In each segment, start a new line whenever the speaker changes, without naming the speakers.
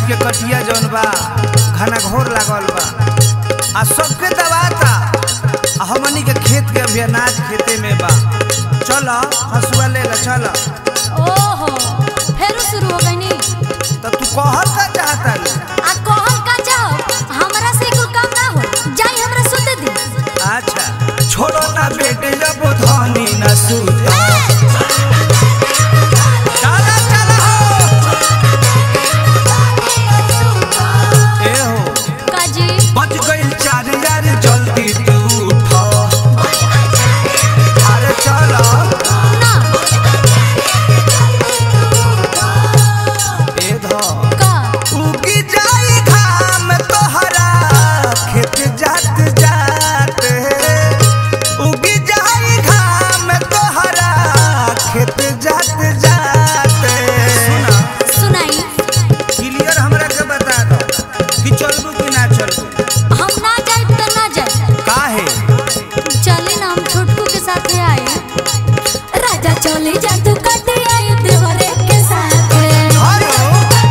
के कटिया जौन बा घना घोर लागल बा आ सबके दबाता आ हमनी के खेत के अभी अनाज खेते में बा चल हसुआ ले ला चल
ओहो फेरू शुरू हो गईनी
तो तू कहल का चाहता रे
आ कहल का जाओ हमरा से कुल काम ना हो जाई हमरा सुते दी
अच्छा छोड़ो ना बेटे जब धनी न सूते चला चला हो ए हो
काजी
बच गइल चार यार जल्दी तू उठो अरे चलो
ना
ए धो
का
उगी जाई घाम तोहरा खेत जात जात उगी जाई घाम तोहरा खेत जात जात सुना
सुनाई
क्लियर हमरा के बता दो कि चलबू कि ना चलबू
हम ना जाए तो ना जाए
काहे
चले ना हम छोटकू के साथ आए राजा चले जा तू कटे आई देवरे के साथ
हेलो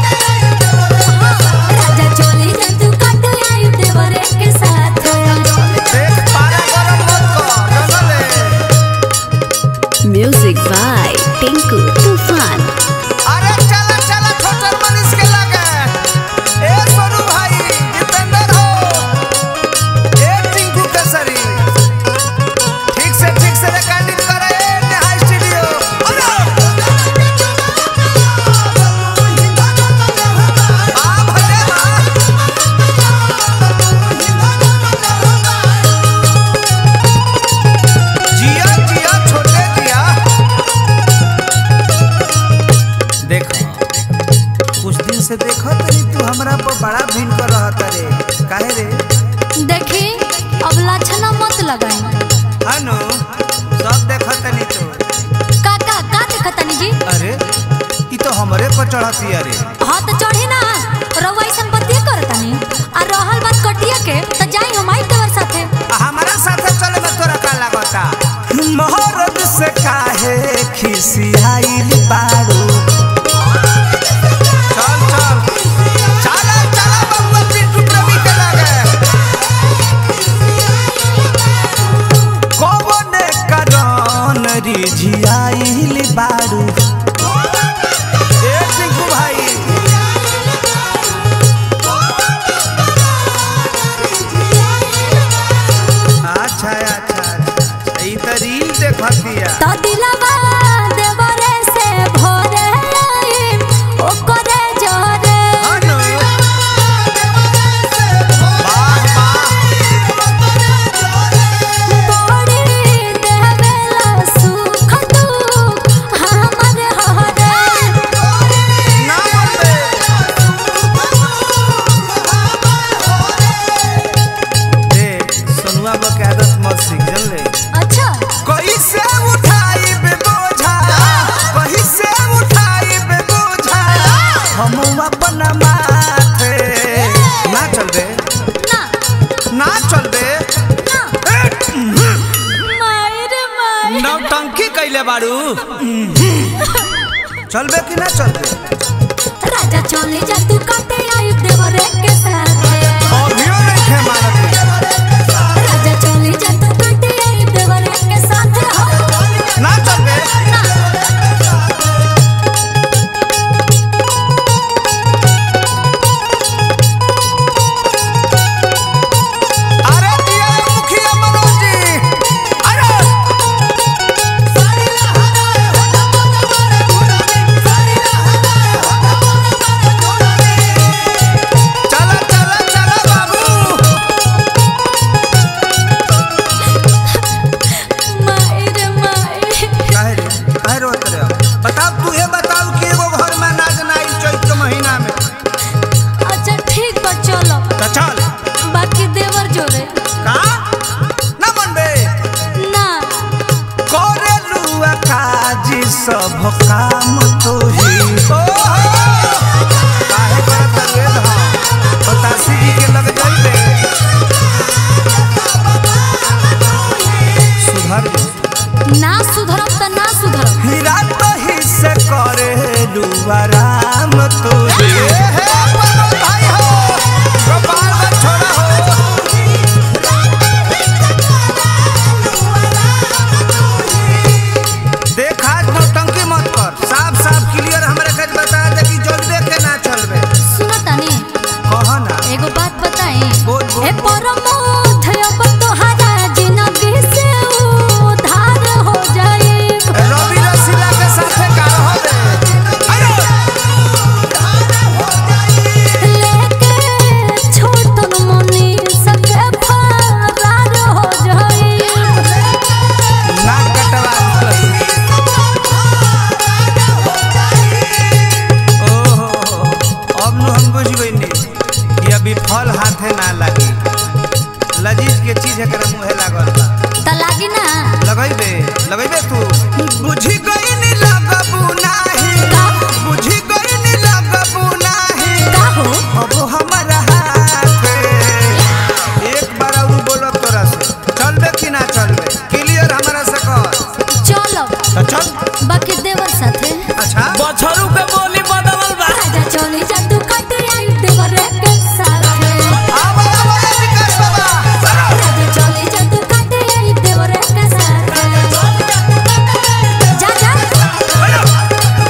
राजा चले जा तू कटे आई देवरे के साथ
देख पारा गरम मत कर जनले
Music by Tinku Tufan.
अरे चला चला छोटर मनीष के लगे ए सोनू भाई जितेंद्र हो ए टिंकू केसरी ठीक से ठीक से रिकॉर्डिंग करे ए नेहा स्टूडियो अरे आ भले आ जिया जिया छोटे जिया देखो कुछ दिन से देखो तनी तू हमरा पर बड़ा भीड़ कर रहत रे काहे रे
देखी अब लाछना मत लगाई
हानो सब देखो तनी तो
काका का देखतनी जी
अरे ई तो हमरे पर चढ़ती अरे
हाँ तो चढ़ी ना रउआ ऐसन बतिया करतनी आ रहल बात कटिया के तो जाई हम आई देवर साथे
आ हमारा साथे चले में तोरा का लागता मोहरत से काहे खिसियाइल बाड़ू चल चल चला चला बबुआ पिंटू प्रवी के लगे कौन करन रिझियाइल बाड़ू ए टिंकू भाई अच्छा अच्छा अच्छा ई त रील देखतिया
तो दिलवा देवरे से भोरे आई ओकरे जोरे
हानो वाह वाह
बड़ी देवेला सुख दुख हमर हरे
ना बोलबे देख सोनुआ बा के आदत मत सीख जानले
अच्छा
कैसे उठाई बे बोझा कैसे उठाई बे बोझा हम अपन माथे ना चल बे
ना
ना चल बे
ना मायर मायर
नौटंकी कैले बाड़ू चलबे कि ना चलबे
राजा चले जा तू काटे आई देवरे के साथ
अभियो नहीं थे मारत
राजा चले जा तू काटे आई देवरे के साथ हो
ना चलबे
ना
अरे दिया मुखिया मनोज जी अरे चला चला चला बाबू
मायर मायर
काहे रे काहे रोत रे बताओ तू ये बताओ कि एगो घर में नाच नाई चैत के महीना में
अच्छा ठीक बा चलो
तो चल
बाकी देवर जोरे
का ना मनबे
ना
करे लुआ काजी सब काम तो ही काहे करत रे धा बतासी जी के लग जाइबे सुधर जो।
ना सुधरम त ना सुधरम
हीरा तो ही से करे लुआ राम तो ही हाथे ना लगी लजीज के चीज एकरा मुंहे लागल बा
त लागी ना
लगैबे लगैबे तू बुझी गई नी लगबू नाही
का
बुझी गई नी लगबू नाही
का हो
अब हमारा हाथ एक बार और बोलो तोरा से चलबे कि ना चलबे क्लियर हमारा से कर
चलो
तो चल
बाकी देवर साथे
अच्छा
बछरू के बोली बदलल बा
राजा चले जा तू काटे आई देवर के साथे
आवा आवा विकास बाबा
राजा चले जा तू काटे आई देवर के साथे जा जा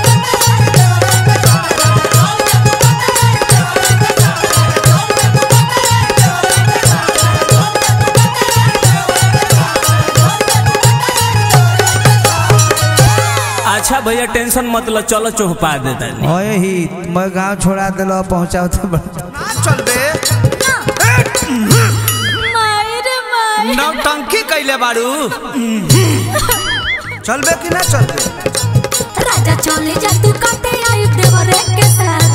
अच्छा भैया टेंशन मत लो चलो चौपा दे तनी
ओए ही मैं गांव छोड़ा दिलो पहुंचाओ तो बड़-
ना चलबे
माई रे माई
नौटंकी कैले बाड़ू
चलबे कि ना चलबे
राजा चले जा तू काटे आई देवर के साथे